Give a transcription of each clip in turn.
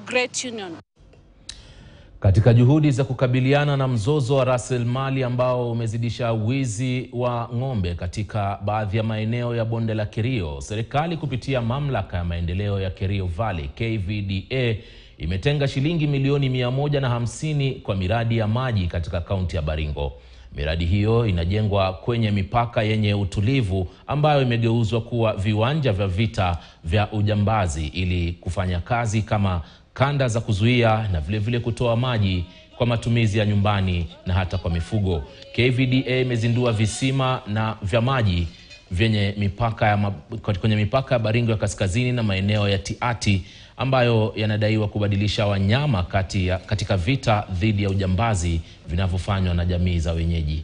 great union. Katika juhudi za kukabiliana na mzozo wa rasilimali ambao umezidisha wizi wa ng'ombe katika baadhi ya maeneo ya bonde la Kerio, serikali kupitia mamlaka ya maendeleo ya Kerio Valley KVDA imetenga shilingi milioni mia moja na hamsini kwa miradi ya maji katika kaunti ya Baringo. Miradi hiyo inajengwa kwenye mipaka yenye utulivu ambayo imegeuzwa kuwa viwanja vya vita vya ujambazi ili kufanya kazi kama kanda za kuzuia na vilevile vile kutoa maji kwa matumizi ya nyumbani na hata kwa mifugo. KVDA imezindua visima na vya maji vyenye mipaka ya, kwenye mipaka ya Baringo ya kaskazini na maeneo ya Tiati ambayo yanadaiwa kubadilisha wanyama kati ya, katika vita dhidi ya ujambazi vinavyofanywa na jamii za wenyeji.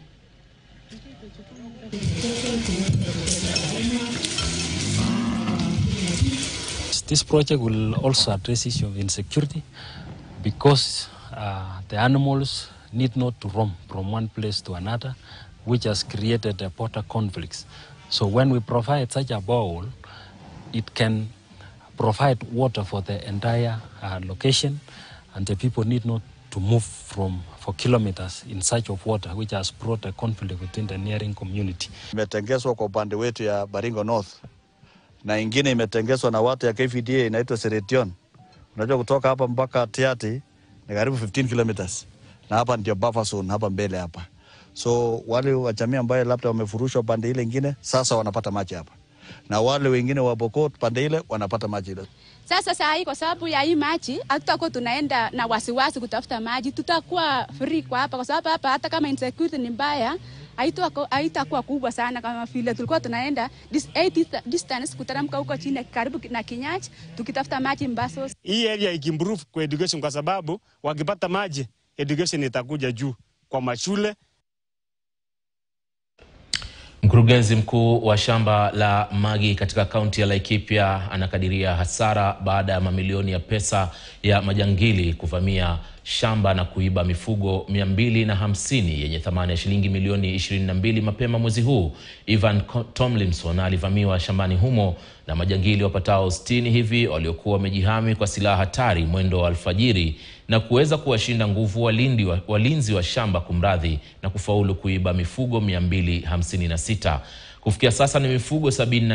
This project will also address issue of insecurity because uh, the animals need not to roam from one place to another, which has created a border conflicts. So when we provide such a bowl, it can provide water for the entire uh, location, and the people need not to move from for kilometers in search of water, which has brought a conflict within the nearing community. Imetengezwa kwa upande wetu ya Baringo North na ingine imetengezwa na watu ya KVDA inaitwa Seretion. Unajua kutoka hapa mpaka Tiati ni karibu 15 kilometers, na hapa ndio buffer zone hapa mbele hapa. So wale wa jamii ambaye labda wamefurushwa pande ile ingine sasa wanapata maji hapa, na wale wengine wa Pokot pande ile wanapata maji ile. Sasa saa hii kwa sababu ya hii maji hatutakuwa tunaenda na wasiwasi kutafuta maji, tutakuwa free kwa hapa, kwa sababu hapa hata kama insecurity ni mbaya haitakuwa kubwa sana kama vile tulikuwa tunaenda dis, distance kuteremka huko chini karibu na Kinyach tukitafuta maji Mbaso. Hii area ikimprove kwa education, kwa sababu wakipata maji education itakuja juu kwa mashule. Mkurugenzi mkuu wa shamba la Magi katika kaunti ya Laikipia anakadiria hasara baada ya mamilioni ya pesa ya majangili kuvamia shamba na kuiba mifugo 250 yenye thamani ya shilingi milioni 22 mapema mwezi huu. Ivan Tomlinson alivamiwa shambani humo na majangili wapatao 60 hivi waliokuwa wamejihami kwa silaha hatari mwendo wa alfajiri na kuweza kuwashinda nguvu walindi wa, walinzi wa shamba kumradhi, na kufaulu kuiba mifugo 256. Kufikia sasa ni mifugo 70